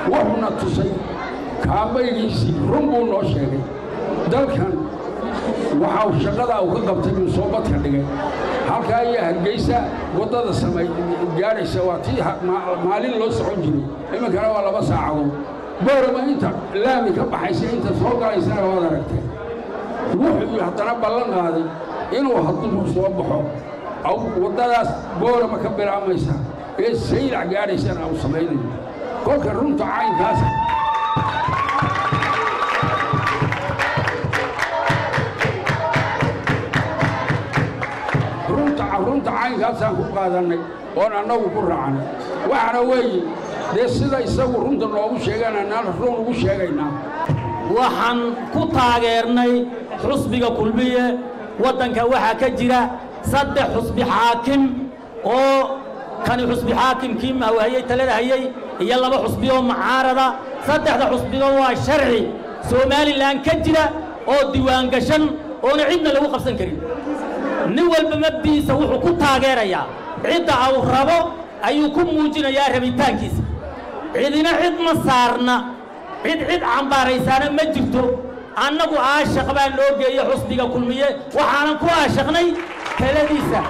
wuxuuna tusay kaabaygiisii run buu noo sheegay dalkan waxau shaqadaa uu ka qabtay uu soo badka dhigay halkaa iyo hargeysa waddada samay gaadhaysa waa tii maalin loo socon jiray iminkana waa laba saacadood boorama inta laami ka baxaysa inta soo galaysana waad aragtay wuxuu haddana ballan qaaday inuu hadduu soo baxo waddadaas boorama ka bilaamaysa ee saylac gaadhaysana uu samaynayo kolka runta caynkaas runta caynkaasaan ku qaadannay oon annagu ku raacnay waxaana weeye dee sida isagu runta noogu sheegaan annaan run ugu sheegaynaa waxaan ku taageernay xusbiga kulmiye waddanka waxaa ka jira saddex xusbi xaakim oo kani xusbi xaakimkii hayey talada hayey iyo laba xusbi oo mucaarada saddexda xusbiba waa sharci somalilan ka jira oo diiwaangashan oona cidna lagu qabsan karin nin walba mabdiisa wuxuu ku taageerayaa cidda uu rabo ayuu ku muujinayaa rabitaankiisa cidina cid ma saarna cid cid cambaaraysaana ma jirto annagu aashaq baa loo geeye xusbiga kulmiye waxaanan ku aashaqnay taladiisa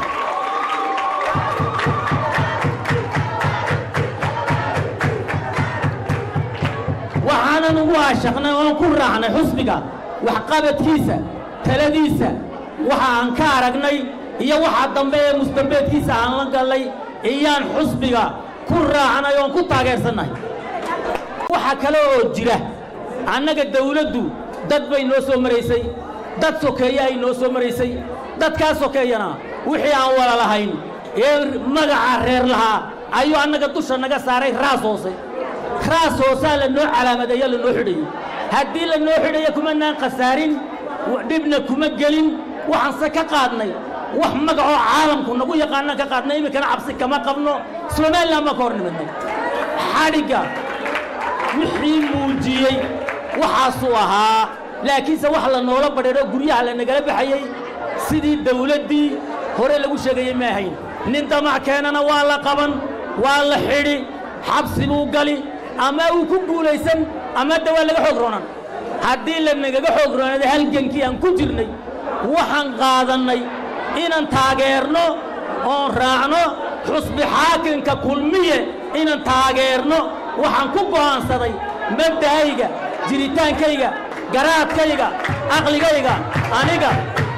waxaanan ugu aashaqnay oon ku raacnay xusbiga waxqabadkiisa taladiisa waxa aan ka aragnay iyo waxa dambe ee mustambeedkiisa aan la gallay iyaan xusbiga ku raacnay oon ku taageersannahay waxa kale oo jira annaga dawladdu dad bay noo soo maraysay dad sokeeye ay noo soo maraysay dadkaa sokeeyana wixii aan wala lahayn ee magaca reer lahaa ayuu annaga dusha naga saaray raas hoose raas hoosaa la noo calaamadeeyo la noo xidhayo haddii la noo xidhayo kumanaan khasaarin dhibna kuma gelin waxaanse ka qaadnay wax magacoo caalamku nagu yaqaanaan ka qaadnay iminkana cabsi kama qabno somalilan baan ka hor nimadnay xadhigga wixii muujiyey waxaasuu ahaa laakiinse wax la noola badheero guryaha la nagala baxayey sidii dawladdii hore lagu sheegayey ma ahayn nin damac keenana waa la qaban waa la xidhi xabsi buu gali ama uu ku guulaysan ama de waa laga xoog roonan haddii la nagaga xoog roonada halgankii aan ku jirnay waxaan qaadannay inaan taageerno oon raacno xusbi xaakimka kulmiye inaan taageerno waxaan ku go'aansaday mabda'ayga jiritaankayga garaadkayga aqligayga aniga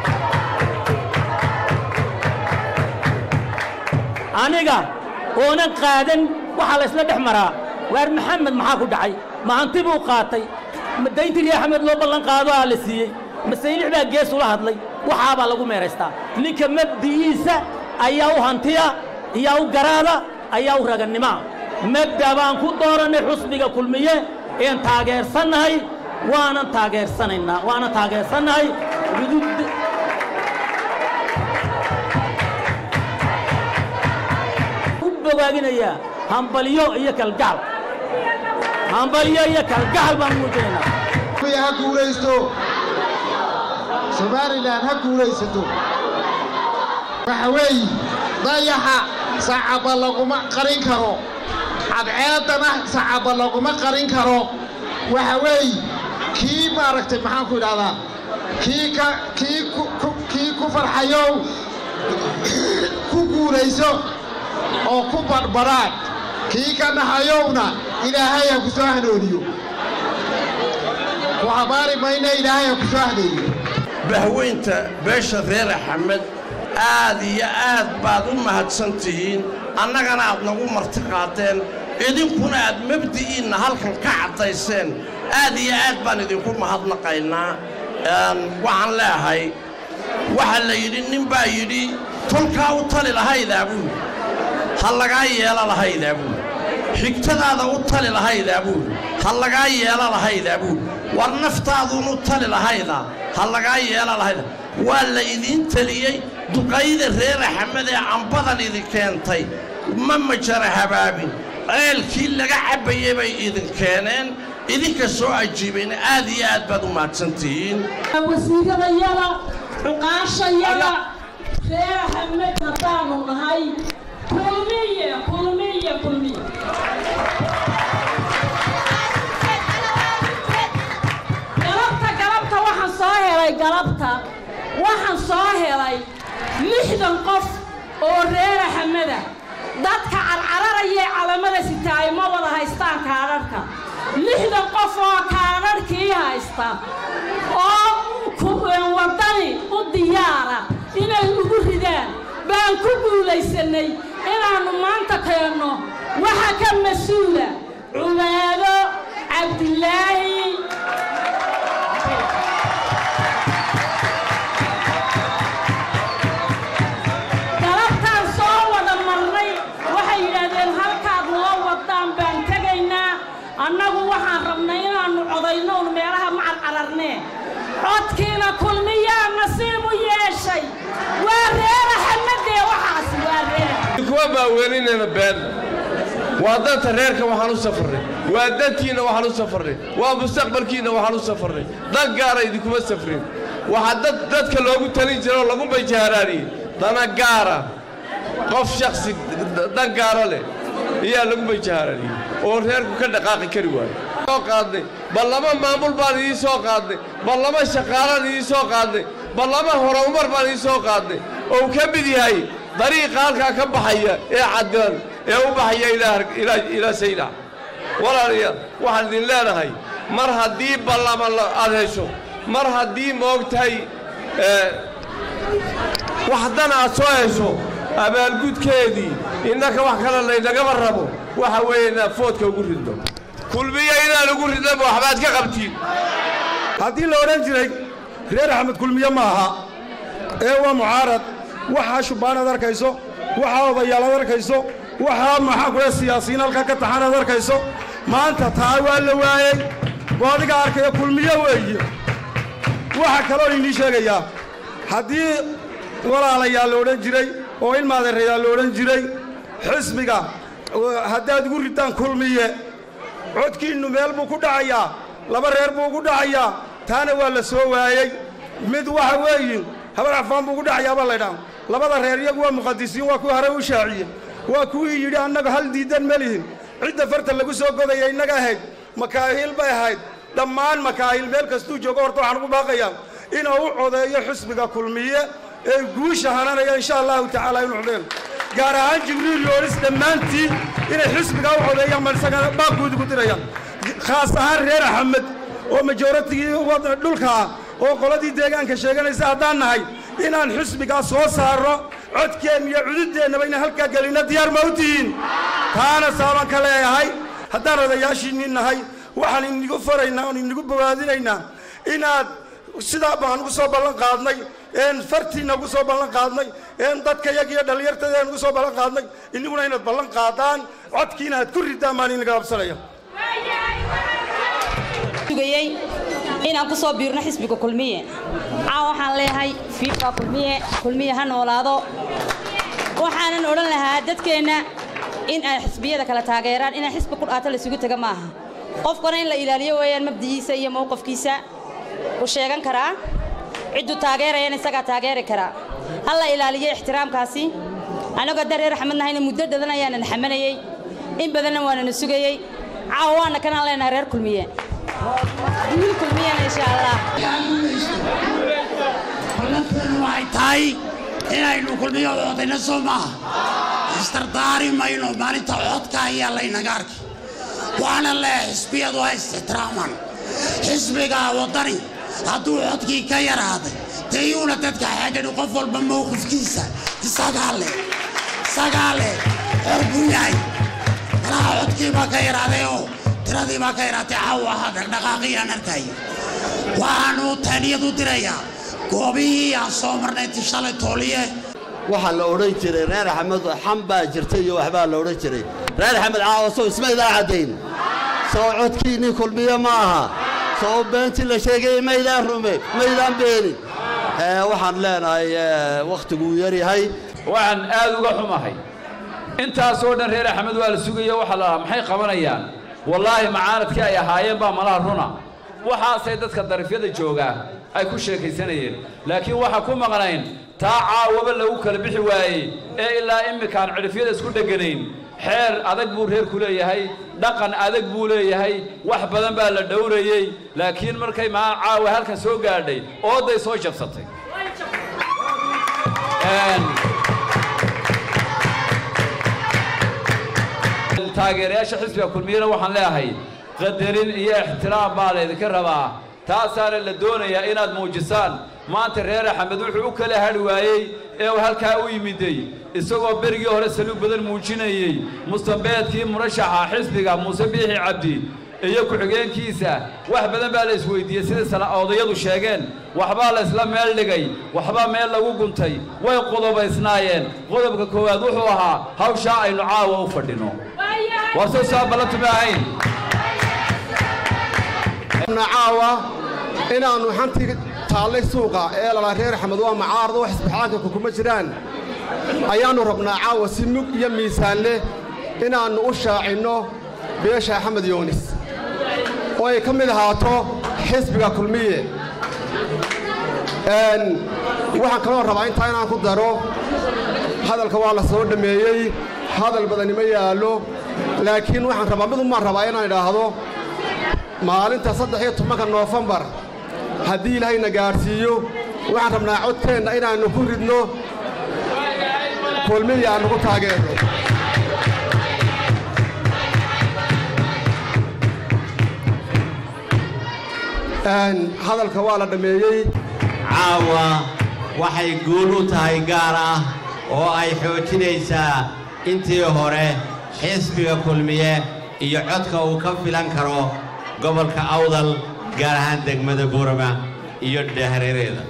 aniga oonan qaadan waxaa la isla dhex maraa waar maxamed maxaa ku dhacay maanti buu qaatay dayntii rii axmed loo ballan qaado aa la siiyey masaylix baa gees ula hadlay waxaabaa lagu meeraystaa ninka mabdi'iisa ayaa u hantiya ayaa u garaada ayaa u ragannimaa mabda baan ku doorannay xusbiga kulmiye een taageersannahay waanan taageersanaynaa waanan taageersannahay udud u bogaaginayaa hambalyo iyo kalgacal hambalyo iyo kalgacal baan muujinaynaa ha guulaysto somalilan ha guulaysato waxa weeye dayaxa sacaba laguma qarin karo cadceeddana sacaba laguma qarin karo waxa weeye kii maaragtay maxaan ku idhahdaa kii ka kii kii ku farxayow ku guulayso oo ku badhbadhaad kii ka naxayowna ilaahay ha ku soo hanooniyo ku habaari mayna ilaahay ha ku soo haneeyo bahweynta beesha reer axmed aad iyo aad baad u mahadsan tihiin annagana aad nagu marti qaadeen idinkuna aad mabdi'iinna halkan ka caddayseen aad iyo aad baan idinku mahadnaqaynaa waxaan leeahay waxaa la yidhi nin baa yidhi tolkaa u tali lahaydaa buuli ha lagaa yeela lahaydaa buuli xigtadaada u tali lahaydaa buuli ha lagaa yeela lahaydaa buuli war naftaaduun u tali lahaydaa ha lagaa yeela lahayda waa la idiin teliyey duqayda reer axmed ee cambadan idin keentay ma majara habaabin ceelkii laga cabbayey bay idin keeneen idinka soo ajiibayna aad iyo aad baad u mahadsantihiin wasiiradayada cuqaashayada reer axmed haddaanu nahay kulmiye kulmiye kulmiye lixdan qof oo reer axmeda dadka carcararayay calamada sitaay ma wada haystaan kaadharhka lixdan qof oo kaadharhkii haysta oo waddani u diyaara inay ugu ridaan baan ku guulaysannay inaannu maanta keenno waxa ka mas-uula cubaado cabdilaahi galabtaan soo wada marnay waxay yidhaahdeen halkaad noo waddaan baan tegaynaa annagu waxaan rabnay inaannu codayno un meelaha ma carcararnee codkiina kulmiyaa nasiib u yeeshay waa reera xamadee waxaasi waa reer kuwa baaweelinayna been waa danta reerka waxaan u safarnay waa dantiinna waxaan u safarnay waa mustaqbalkiinna waxaan u safarnay dan gaara idinkuma safrin waxaa dad dadka loogu talin jira oo lagu bajaaraaniyey dana gaara qof shakhsi dan gaaro leh ayaa lagu bajaaraaniyey oo reerku ka dhaqaaqi kari waayo soo qaadnay bal lama maamul baan idiin soo qaadnay bal lama shaqaalaan idiin soo qaadnay bal lama horumar baan idiin soo qaadnay oo uu ka mid yahay dariiqa halkaa ka baxaya ee caddan ee u baxaya ilaa saylac walaalayaal waxaan idin leenahay mar haddii ballama aad hesho mar haddii moogtahay wax dan aad soo hesho abaalgudkeedii innaka wax kale laynagama rabo waxa weeye inaad foodka ugu ridno kulmiya inaan ugu ridnaba waxbaad ka qabtiin haddii la odhan jiray reer axmed kulmiye ma aha ee waa mucaarad waxaa shubbaan ad arkayso waxaa odayaal ad arkayso waxaa maxaa kule siyaasiyiin halkaa ka taxan ad arkayso maanta taa waa la waayey oo adiga arkaya kulmiye weeye waxaa kaloo inii sheegayaa haddii walaalayaa la odhan jiray oo ilmaadeerayaa la odhan jiray xisbiga haddaad ugu ritaan kulmiye codkiinnu meel buu ku dhacayaa laba reer buu ugu dhacayaa taana waa la soo waayey mid waxa weeyin habar cafaan buu ugu dhacayaa baa laydhaa labada reer iyagu waa muqadisiin waa kuwii horey u shaaciye waa kuwii yidhi annaga hal diidan ma lihin cidda farta lagu soo godaya innaga ahayd makaahiil bay ahayd dhammaan makaahiil meel kastuu joogo horta waxaan ugu baaqayaa inuu u codeeyo xisbiga kulmiye ee guusha hananaya insha allahu tacaala inu codeen gaar ahaan jibriil yoolis dhammaantii inay xisbigaa u codeeyaan baan isagana baaqguudi ku dirayaan khaas ahaan reer axmed oo majooratigii dhulka ah oo qoladii deegaanka sheeganaysa haddaan nahay inaan xisbigaa soo saarno codkeenna iyo cududeennaba inaan halkaa gelinno diyaar ma u tihiin taana saaban ka leeyahay haddaan odayaashiinni nahay waxaan inigu faraynaa oon inigu bowaadinaynaa inaad sidaa baan ugu soo ballan qaadnay een fartiinna ugu soo ballan qaadnay een dadka yaga iyo dhallinyartadeen ugu soo ballan qaadnay iniguna inaad ballan qaadaan codkiina aad ku ridaan baan inaga qabsanaya sugayey inaan ku soo biirno xisbiga kulmiye caawa waxaan leeyahay fiifa kulmiye kulmiye ha noolaado waxaanan odhan lahaa dadkeenna in ay xisbiyada kala taageeraan inaan xisbi qudhaato laysugu tega maaha qofkana in la ilaaliyo weeyaan mabdigiisa iyo mowqafkiisa uu sheegan karaa cidduu taageerayana isagaa taageeri karaa ha la ilaaliyo ixtiraamkaasi annagoo da reer axmed nahayna muddo dhadan ayaanan xamanayey in badanna waanana sugayey caawa waana kanaan leenahay reer kulmiye wiil kulmiyana insha allah ballanteenu waxay tahay inaynu kulmiyo codayna soo maaha istardaari mayno maalinta codka ayaa laynaga arki waana lee xisbiyadu ha istixtiraaman xisbiga waddani hadduu codkii ka yaraaday dee yuuna dadka xeedhani qof walba mowqifkiisa isagaa leh isagaa leh xor buu yahay malaha codkii baa ka yaraaday oo tiradii baa ka yaraatay caawa ahaa dhaqdhaqaaqiyaan arkaya waxaanu taaniyad u dirayaa goobihii aan soo marnay tishalay tooliye waxaa la odhan jiray reer axmed xam baa jirta iyo waxbaa la odhan jiray reer axmed caawa sow ismaydaan caddayn soo codkiinnii kulmiye ma aha soo beentii la sheegay maydaan rume maydaan beenin waxaan leenahay wakhtiguu yaryahay waxaan aad uga xumahay intaasoo dhan reer axmed waa la sugayo waxaa la lahaa maxay qabanayaan wallaahi macaaradkii ay ahaayeen baa malaha runa waxaasay dadka darifyada joogaa ay ku sheekaysanayeen laakiin waxaa ku maqnayn taa caawaba lagu kala bixi waayey ee ilaa imminkaan cidhifyada isku dheganayn xeer adag buu reerku leeyahay dhaqan adag buu leeyahay wax badan baa la dhowrayey laakiin markay maa caawa halkan soo gaadhay ooday soo jabsatay taageerayaasha xisbiga kulmiyana waxaan leeyahay qadarin iyo ixtiraam baa laydinka rabaa taasaana la doonayaa inaad muujisaan maanta reer axmed wuxuu u kala hadhi waayey ee uu halkaa u yimiday isagoo berigii hore saluug badan muujinayey mustambeedkii murashaxa xisbiga muuse biixi cabdi iyo ku-xigeenkiisa wax badan baa la isweydiiyey sidai odayadu sheegeen waxbaa la isla meel dhigay waxbaa meel lagu guntay way qodobaysnaayeen qodobka koowaad wuxuu ahaa hawshaa aynu caawa u fadhino war soo saa ballantuma ahayn caawa inaannu xantii taallay suuqa ee lalaa reer axmed waa macaarad oo xisbixaanka kuma jiraan ayaannu rabnaa caawa si mug iyo miisaan leh inaannu u shaacinno beesha axmed yoonis oo ay ka mid ahaato xisbiga kulmiye waxaan kaloo rabaa intaa inaan ku daro hadalka waa la soo dhammeeyey hadal badani ma yaallo laakiin waxaan rabaa mid umaan rabaa inaan idhaahdo maalinta saddex iyo tobanka noofembar haddii ilaahayna gaadhsiiyo waxaan rabnaa codkeenna inaannu ku ridno kulmiya aannu ku taageerno hadalka waa la dhammeeyey caawa waxay guul u tahay gaar ah oo ay xoojinaysaa intii hore xisbiga kulmiye iyo codka uu ka filan karo gobolka awdal gaar ahaan degmada buurama iyo dhehreereeda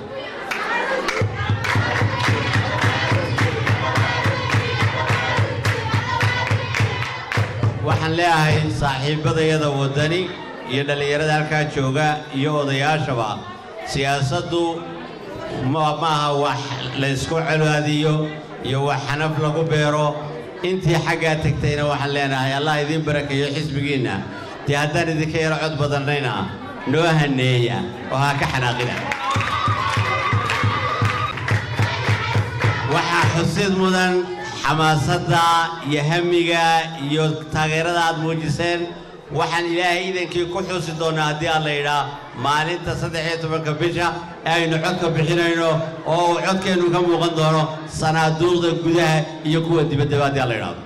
waxaan leeyahay saaxiibbadayada waddani iyo dhallinyarada halkaa jooga iyo odayaashaba siyaasaddu ma aha wax laysku colaadiyo iyo wax xanaf lagu beero intii xaggaa tegtayna waxaan leenahay allah idiin barakeeyo xisbigiinna dee haddaan idinka yaro cod badannayna noo haneeya oo ha ka xanaaqina waxaa xusid mudan xamaasadda iyo hamiga iyo taageerada aad muujiseen waxaan ilaahay idankii ku xusi doonnaa haddii aan la yidhaa maalinta saddex iyo tobanka bisha ee aynu codka bixinayno oo uu codkeennu ka muuqan doono sanaaduuqda gudaha iyo kuwa dibaddaba haddii aan la yidhaahdo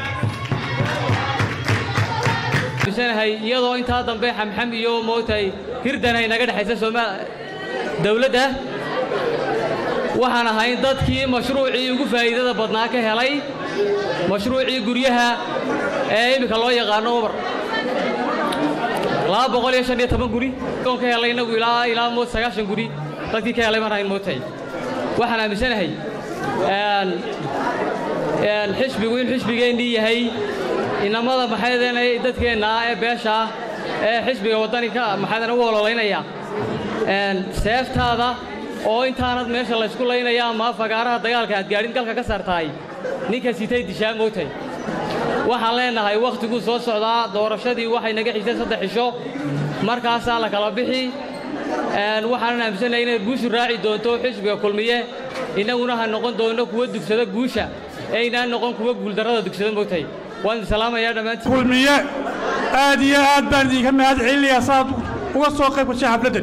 bisanahay iyadoo intaa dambe xamxam iyo moogtahay hirdan ay naga dhexaysa sooma dawladda waxaan ahayn dadkii mashruucii ugu faa'iidada badnaa ka helay mashruucii guryaha ee iminka loo yaqaano ubar laba boqol iyo shan iyo toban guri oon ka helay innagu ilaa ilaa mood sagaashan guri dadkii ka helay marhayn moogtahay waxaan aaminsanahay xisbigu in xisbigeennii yahay inamada maxaydeenay dadkeenna ee beesha ah ee xisbiga waddani ka maxaydana u ololaynaya seeftaada oo intaanad meesha laysku laynaya ama fagaaraha dagaalka aad gaadhin galka ka saartahay ninka sitay dishaa moogtay waxaan leenahay wakhtiguu soo socdaa doorashadii waxay naga xigtay saddex cisho markaasaa la kala bixi waxaanan aaminsannahay inay guushu raaci doonto xisbiga kulmiye innaguna ha noqon doonno kuwa dugsada guusha eynaan noqon kuwa guuldarrada dugsada moogtay waan idin salaamayaa dhammaantiin kulmiye aad iyo aad baan idinka mahad celinayaa saaad uga soo qayb gashay xafladdan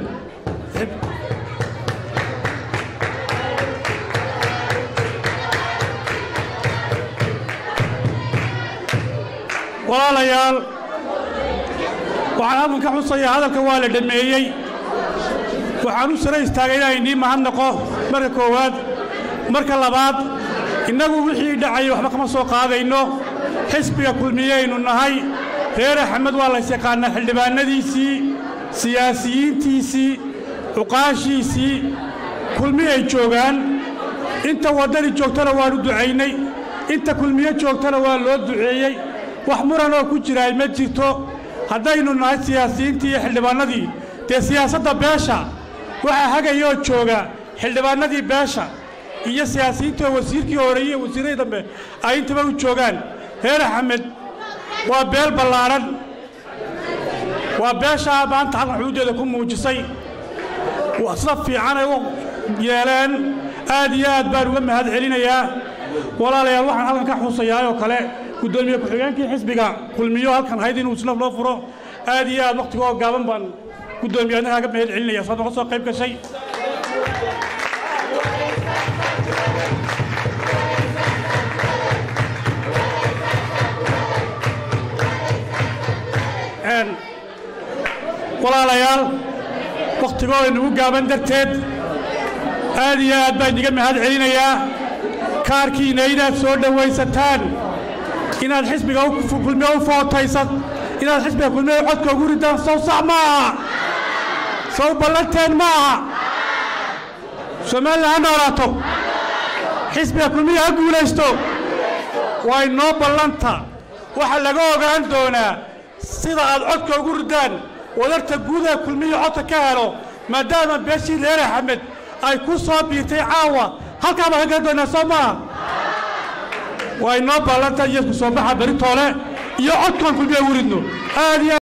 walaalayaal waxaan halkan ka xusayaa hadalka waa la dhammeeyey waxaan u sara istaagay inaan idiin mahadnaqo marka koowaad marka labaad innagu wixii dhacayay waxba kama soo qaadayno xisbiga kulmiyeynu nahay reer axmed waa lays yaqaannaa xildhibaannadiisii siyaasiyiintiisii cuqaashiisii kulmi ay joogaan inta waddani joogtana waannu ducaynay inta kulmiye joogtana waa loo duceeyey wax muranoo ku jiraay ma jirto haddaynu nahay siyaasiyiintii iyo xildhibaannadii dee siyaasadda beesha waxaa hagayoo jooga xildhibaannadii beesha iyo siyaasiyiintii wasiirkii hore iyo wasiirradii dambe ay intaba u joogaan reer axmed waa beel ballaadhan waa beeshaa maanta halkan xuduuddeeda ku muujisay sida fiican ay u yeeleen aad iyo aad baan uga mahad celinayaa walaalayaal waxaan halkan ka xusayaa oo kale guddoomiye ku-xigeenkii xisbiga kulmiyo halkan hayd inuu isna loo furo aad iyo aad wakhtiga oo gaaban baan guddoomiye adna kaaga mahad celinaya saad noga soo qayb gashay walaalayaal wakhtigoo inugu gaaban darteed aad iyo aad baan idiga mahad celinayaa kaarkiina inaad soo dhowaysataan inaad xisbiga kulmiye u footaysad inaad xisbiga kulmiye codka ugu ridaan sow sax ma aha sow ballanteen ma aha somalilan ha noolaato xisbiga kulmiye ha guulaysto waa inoo ballanta waxaa laga ogaan doonaa sida aad codka ugu ridaan wadarta guudaha kulmiye codka ka helo maadaama beeshii reer axmed ay ku soo biirtay caawa halkaa baan ka garan doonaa soo maaha waa inoo ballanta iyo isku soo baxa beritoole iyo codkaan kulmiye ugu ridno aad iyo